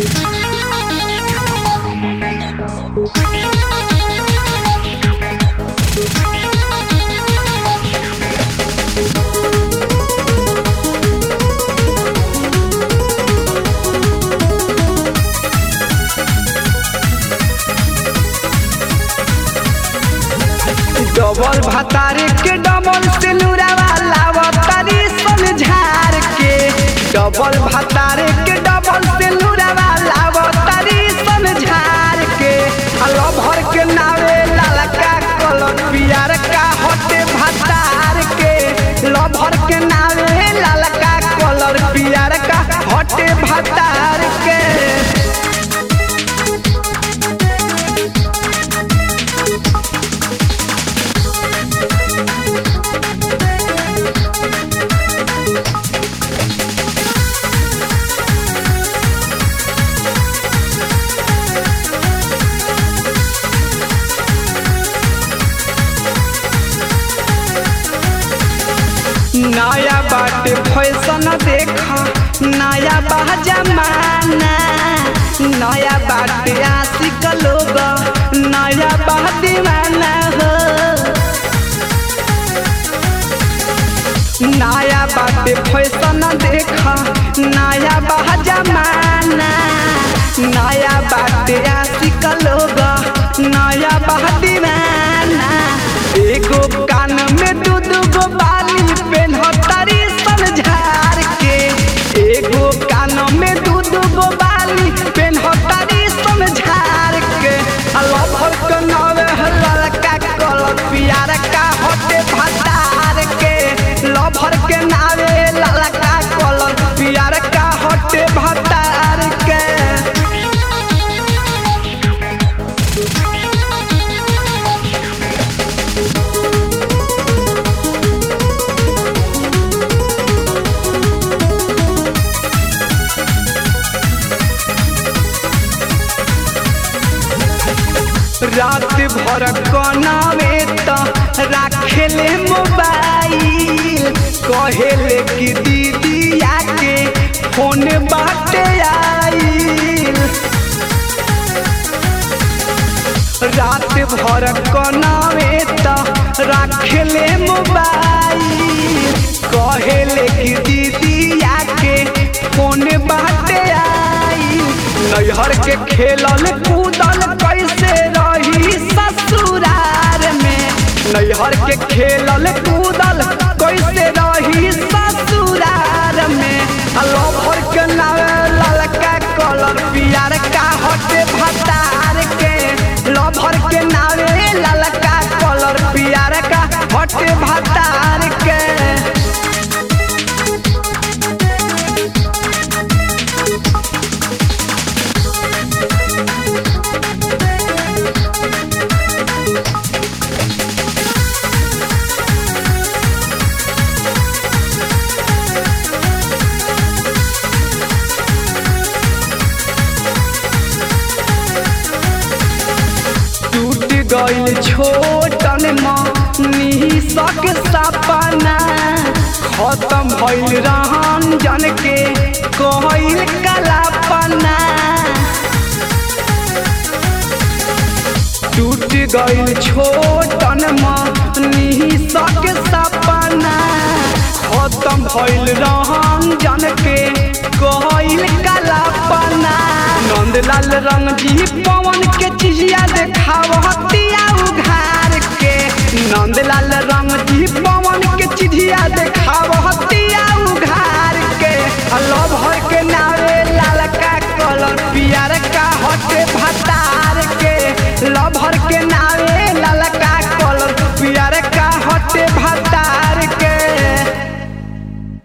double भातारे के double से लुरावा लावतारी सन झार के डबल भातारे के डबल से लुरावा लावतारी सन झार के हलो भर के नावे लालका कलर पियर का हटे भातार के लो भर के नावे लालका कलर पियर का हटे भातार के नया बाटे फैशन देखा नया बा जमाना नया बाटे आशिक लोग नया बा दीवाना हो नया बाटे फैशन देखा नया बा जमाना नया बाटे आशिक लोग नया बा दीवाना एगो कान में दू दू गो बाली पेन्हतारी सन झार के एगो कान में दू दू गो बाली पेन्हतारी सन झार के लभर के नवे ललका कलर पियर का हटे भतार के लभर के नावे ललका कलर पियर का हटे भतार के रात भर कनावे त राखेले मोबाइल कहेले कि दीदी आके फोन बाटे आइल रात भर कनावे त राखेले मोबाइल कहेले कि दीदी आके फोन बाटे आइल नैहर के खेलल कूदल कैसे रही ससुरार में नैहर के खेलल कूदल कैसे रही ससुरार में लभर के नावे ललका कलर पियर का हटे भतार के लभर के नावे ललका कलर पियर का हटे भतार के टूट गइल छोटन निसक सपना खत्म भइल रहन जन के कहल कलापना टूट गइल छोटन निसक सपना खत्म भइल रहन जन के कहल कलापना नंदलाल रंग जी पवन के चिजिया देखाव